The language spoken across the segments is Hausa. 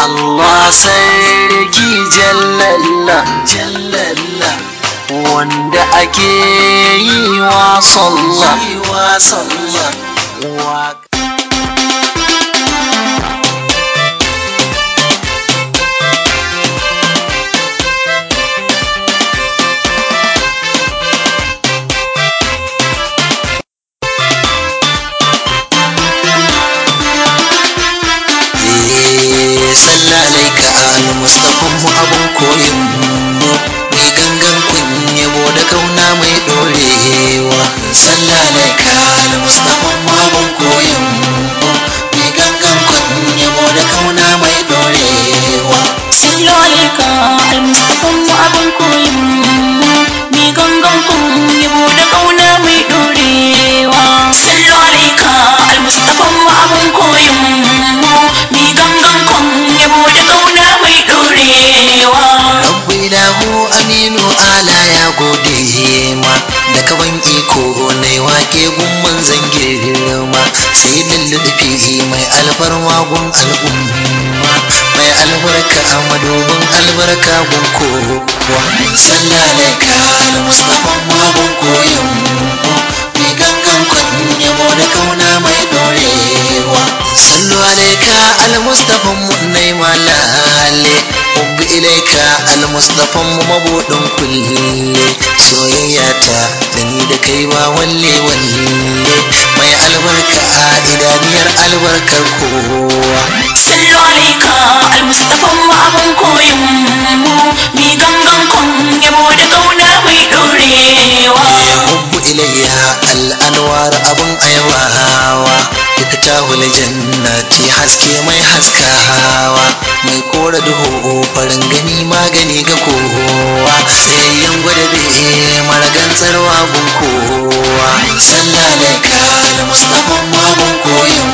Allah sarki jallalla jallalla wanda ake yi wa sallah yi wa sallah wa sallah alaika al mustafa mu abun koyin mu mai gangan kun yabo da kauna mai dorewa sallah alaika al mustafa mu abun koyin mu mai gangan kun yabo da kauna mai dorewa Sallu alaika al-Mustafa mu abin koyin mu mi gangan kun yabo da kauna mai dorewa Sallu alaika al-Mustafa mu abin koyin mu mi gangan kun yabo da kauna mai dorewa Rabbu ilahu aminu ala ya gode ma da kaban iko na wake gun manzan girma sai lullufi mai alfarma gun al'umma mai albarka a madubin albarka gun kowa sallalaka al mustafa magun koyon mai gangan kwan yabo da kauna mai dorewa sallu alaika al mustafa mu nai malale hubbi ilaika al mustafa mu mabudin kulle soyayya ta da ni da kai ba walle walle mai albarka a idaniyar albarkar kowa Sallu alaika al-Mustafa mu abin koyin mu mi gangan kun yabo da kauna mai dorewa ya hubbu ilayya al'anwar abin ayawawa duka tahul jannati haske mai haskawa mai kora duhu farin gani magani ga kowa tsayayyen gwada be maragan tsarwa gun kowa sallalaka da mustafa magun koyin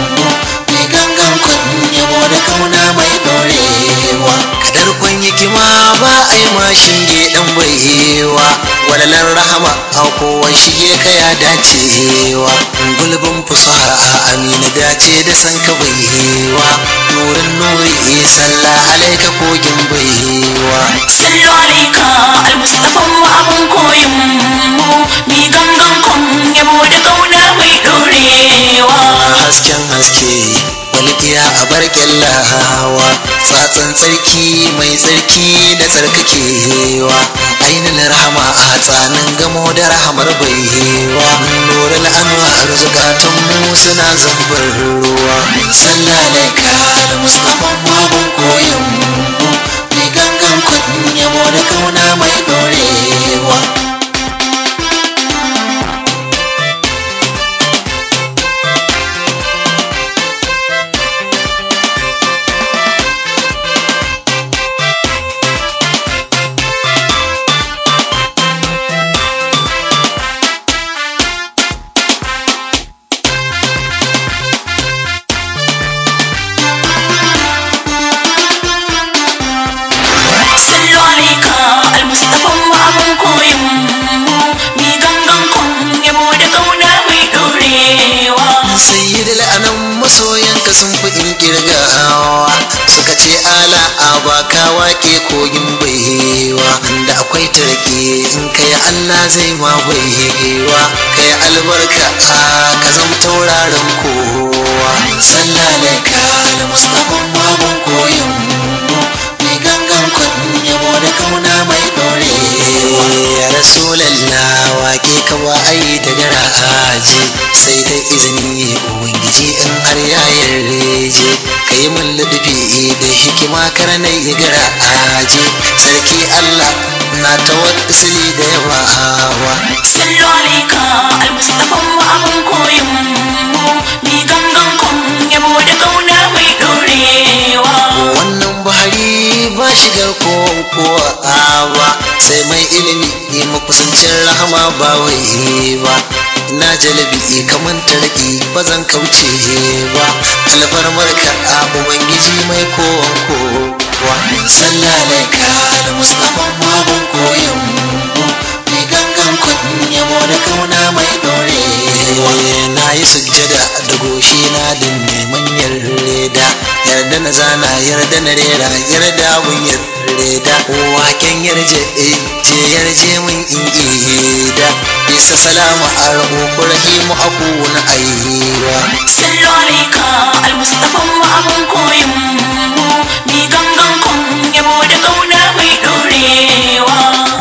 mai gangan kun yabo da kauna mai dorewa kadar kwan hikima ba a yi mashin dan baiwa walalar rahama a kowa shige ka ya dacewa gulbin fusaha a amina dace da san ka baiwa nurin nuri sallah alaika kogin baiwa Sallu alaika al-Mustafa mu abin koyin mu mi gangan kun yabo da kauna mai dorewa hasken haske walƙiya a bar kyallawa tsatsan tsarki mai tsarki da tsarkakewa ainihin rahama a tsanin gamo da rahamar baiwa nurul anwar zukatan mu suna zambar ruwa sallalaka da mustafa magun koyon mu mai gangan kun yabo da kauna mai dorewa Sallu alaika al-Mustafa mu abin koyin mu mi gangan kun yabo da kauna mai dorewa sayyidul anam masoyanka sun fi in kirgawa suka ce ala a baka wake kogin baiwa da akwai tarki in kai Allah zai ma baiwa kai albarka a ka zam tauraron kowa sallalaka da mustafa magun koyin mai gangan kwan yabo da kauna mai dorewa ya rasulallah wake ka ba ai da garaje sai da izini ubangiji in har ya yarje ka yi min ludufi da hikima karnai ya garaje sarki allah na tawassuli da yawa Sallu alaika al-Mustafa mu abin koyin mu mi gangan kun yabo da kauna mai dorewa wannan bahari ba shigar kowa ba sai mai ilimi ne makusancin rahama ba wai ba na jalabi kaman tarki ba zan kauce ba alfarmar ka a ubangiji mai kowan kowa sallalaka da mustafa magun koyon mai gangan kun yabo da kauna mai dorewa na yi sujjada da goshi na din neman yarda yardan na zana yarda na rera yarda mun yarda waken yarje je yarje mun in ida bisa salama arhu rahimu aku na aiwa sallu alaika almustafan mu abun koyin mu mi gangan kun yabo da kauna mai dorewa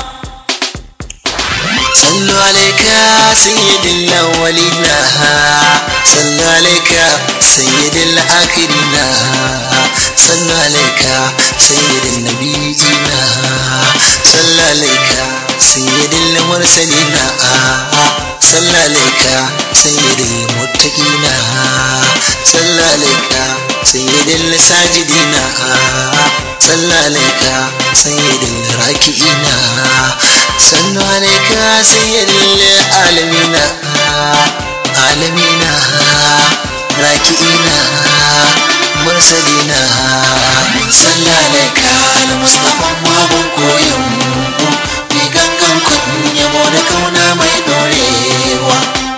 sallu alaika sayyidil awwalina sallu alaika sayyidil akhirina sallu alaika sayyidin nabiyina sallu alaika sayyidil mursalina sallu alaika sayyidil muttaqina sallu alaika sayyidil sajidina sallu alaika sayyidil raki'ina sallu alaika sayyidil alamina alamina raki'ina mursalina sallu alaika al-mustafa mabun koyon mai gangan kun yabo da kauna mai dorewa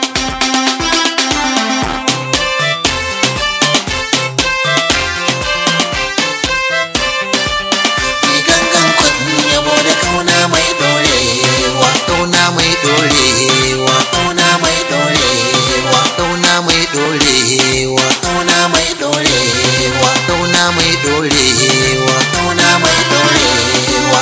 mai gangan kun yabo da kauna mai dorewa kauna mai dorewa kauna mai dorewa kauna mai dorewa kauna mai dorewa kauna mai dorewa kauna mai dorewa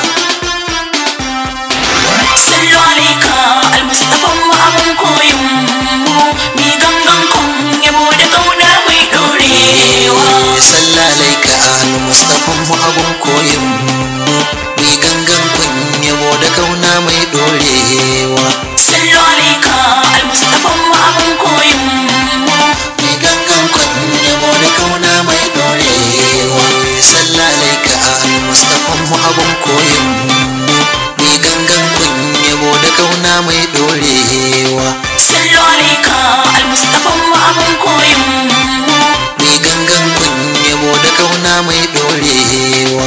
sallu alaika almustafan mu abun koyin mu mi gangan kun yabo da kauna mai dorewa sallalaika al mustafan mu abun koyin mu mai gangan kun yabo da kauna mai dorewa sallu alaika almustafan mu abun koyin mu mai gangan kun yabo da kauna mai dorewa sallalaika al mustafan mu abun koyin mu mai gangan kun yabo da kauna mai dorewa sallu alaika almustafan mu abun koyin mu mai gangan kun yabo da kauna mai dorewa